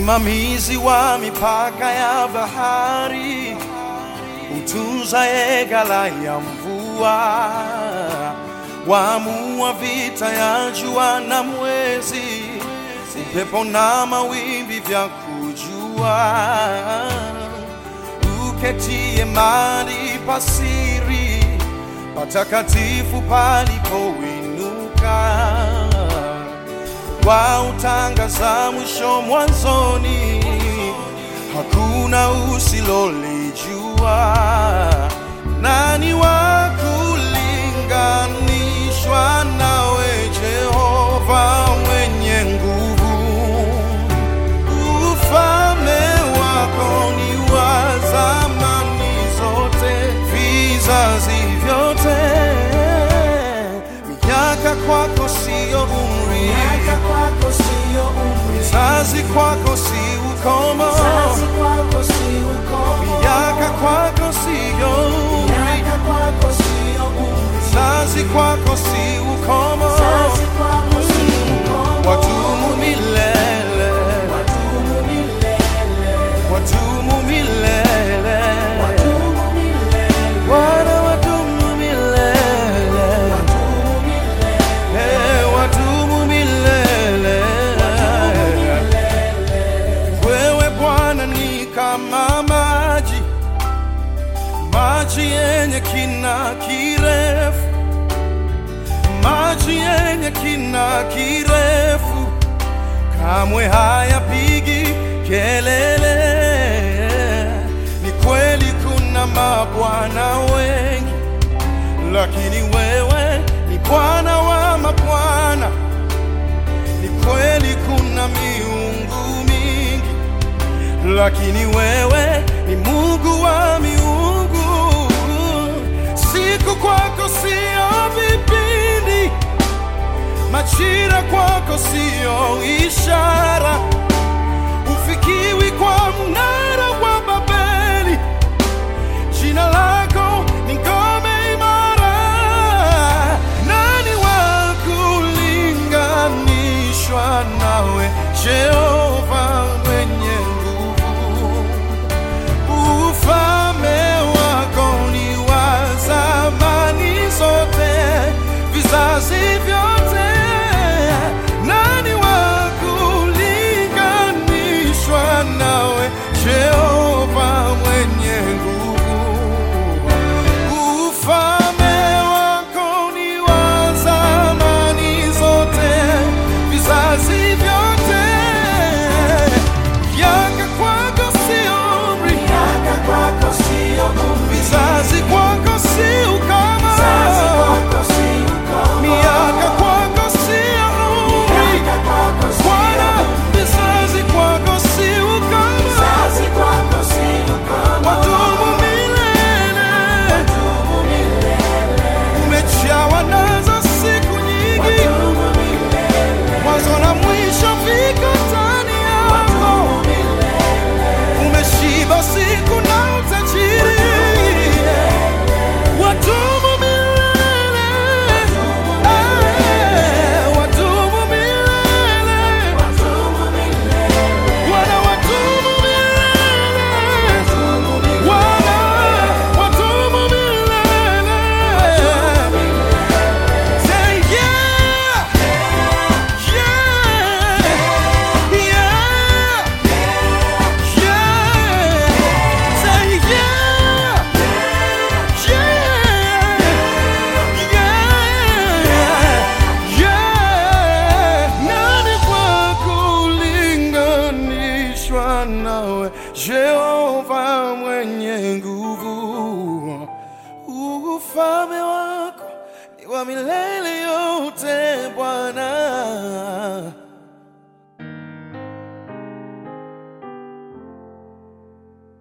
msimamizi wa mipaka ya bahari, utunzaye ghala ya mvua, waamua vita ya jua na mwezi, upepo na mawimbi vya kujua, uketie mahali pasiri patakatifu palipoinuka wautangaza mwisho mwanzoni, hakuna usilolijua. Nani wa kulinganishwa nawe, Jehova mwenye nguvu? Ufalme wako ni wa zamani zote, vizazi vyote. Miaka kwako siyo umri, Miaka kwako sio umri, vizazi kwako si ukomo, vizazi kwako si ukomo. miaka kwako siyo umri, Miaka kwako sio umri, vizazi kwako si ukomo, vizazi kwako si ukomo. watumu milele, Wadumu milele, watumu milele, wadumu milele, Bwana watumu milele, wadumu milele, Eh, watumu milele. Wewe Bwana ni kama maji, maji yenye kina kirefu, maji yenye kina kirefu, kamwe hayapigi kelele. Ni kweli kuna mabwana wengi, lakini wewe ni Bwana wa mabwana. Ni kweli kuna miungu mingi, lakini wewe ni Mungu wa miungu. Siku kwako sio vipindi, majira kwako sio ishara, ufikiwi kwa mnara wa Babeli. Jina lako ni ngome imara. Nani wa kulinganishwa nawe, Jehova mwenye nguvu? Ufalme wako ni wa zamani zote, vizazi vyote. Nani wa kulinganishwa nawe, Jehova mwenye nguvu? Ufalme wako ni wa zamani zote, vizazi vyote. Miaka kwako sio umri, miaka kwako sio umri, vizazi kwako si ukoma. vizazi kwako si ukomo. Miaka kwako sio umri, Miaka kwako sio Bwana, umri, vizazi kwako si ukoma. vizazi kwako si ukomo. Wadumu milele, Wadumu milele, umejawa nazo siku nyingi, wadumu milele, mwanzo na mwisho viko ndani yako. wadumu milele, Umeshiba siku na utajiri, wadumu milele, Eh, wadumu milele, wadumu milele, Bwana wadumu milele, Bwana wadumu milele. Say yeah, yeah, yeah, yeah. Say yeah, yeah, yeah. Nani kwa kulinganishwa nawe, Jehova mwenye nguvu? Ufalme wako ni wa milele yote, Bwana.